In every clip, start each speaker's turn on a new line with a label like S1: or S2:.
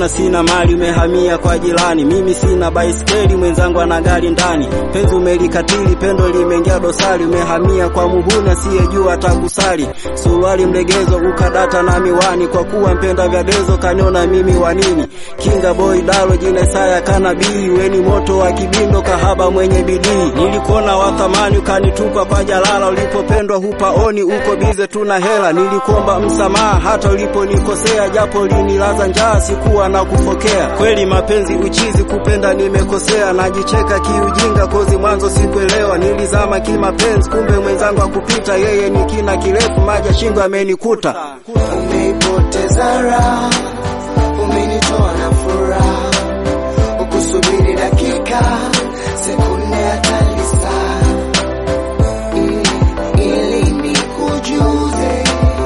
S1: umeniona sina mali, umehamia kwa jirani. Mimi sina baiskeli, mwenzangu ana gari ndani. Penzi umelikatili, pendo limeingia dosari. Umehamia kwa muhuni asiyejua atakusali. Suruali mlegezo, ukadata na miwani, kwa kuwa mpenda vya dezo, kaniona mimi wa nini? Kinga boy dalo, jina Isaya kanabii, weni moto wa kibindo, kahaba mwenye bidii. Nilikuona wa thamani, ukanitupa kwa jalala. Ulipopendwa hupaoni, uko bize tuna hela. Nilikuomba msamaha hata uliponikosea, japo linilaza njaa, sikuwa na kufokea. Kweli mapenzi uchizi, kupenda nimekosea, najicheka kiujinga, kozi mwanzo sikuelewa. Nilizama kimapenzi, kumbe mwenzangu akupita, yeye ni kina kirefu, maji ya shingo amenikuta.
S2: Umeipoteza raha, umenitoa na furaha, ukusubiri dakika, sekunde hata lisaa, ili- ili nikujuze,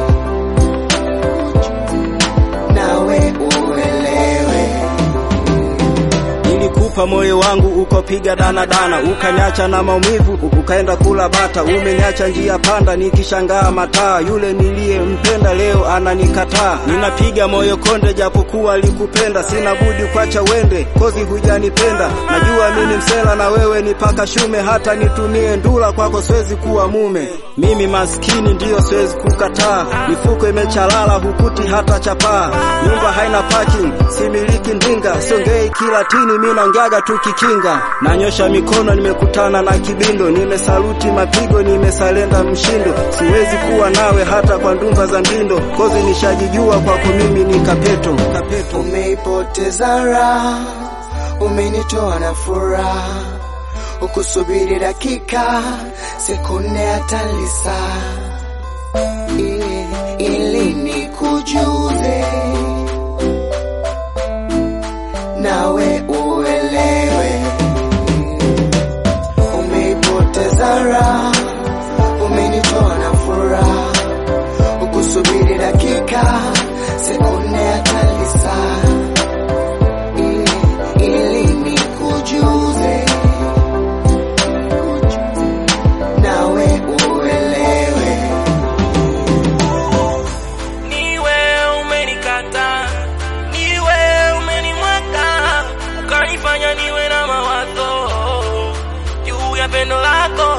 S2: nawe uelewe.
S1: Nilikupa moyo wangu ukopiga danadana, ukaniacha na maumivu, ukaenda kula bata. Umeniacha njia panda, nikishangaa mataa. Yule niliyempenda leo ananikataa. Ninapiga moyo konde, japokuwa likupenda. Sina budi kwacha wende, kozi hujanipenda. Najua mimi msela na wewe ni paka shume, hata nitumie ndula kwako siwezi kuwa mume. Mimi maskini ndiyo siwezi kukataa, mifuko imechalala hukuti hata chapaa. Nyumba haina parking, similiki ndinga, siongei kilatini, mimi naongeaga tu kikinga. Nanyosha mikono, nimekutana na kibindo, nimesaluti mapigo, nimesalenda mshindo. Siwezi kuwa nawe hata kwa ndumba za mbindo, kozi nishajijua kwako mimi ni kapeto, kapeto.
S2: Umeipoteza raha, umenitoa na furaha, ukusubiri dakika, sekunde hata lisaa, ili, ili nikujuze, nawe uelewe. Umeipoteza raha, umenitoa na furaha, ukusubiri dakika, sekunde hata lisaa, ili, ili nikujuze, nawe uelewe.
S3: Niwe umenikata, niwe umenimwaga, ukanifanya niwe na mawazo juu ya pendo lako.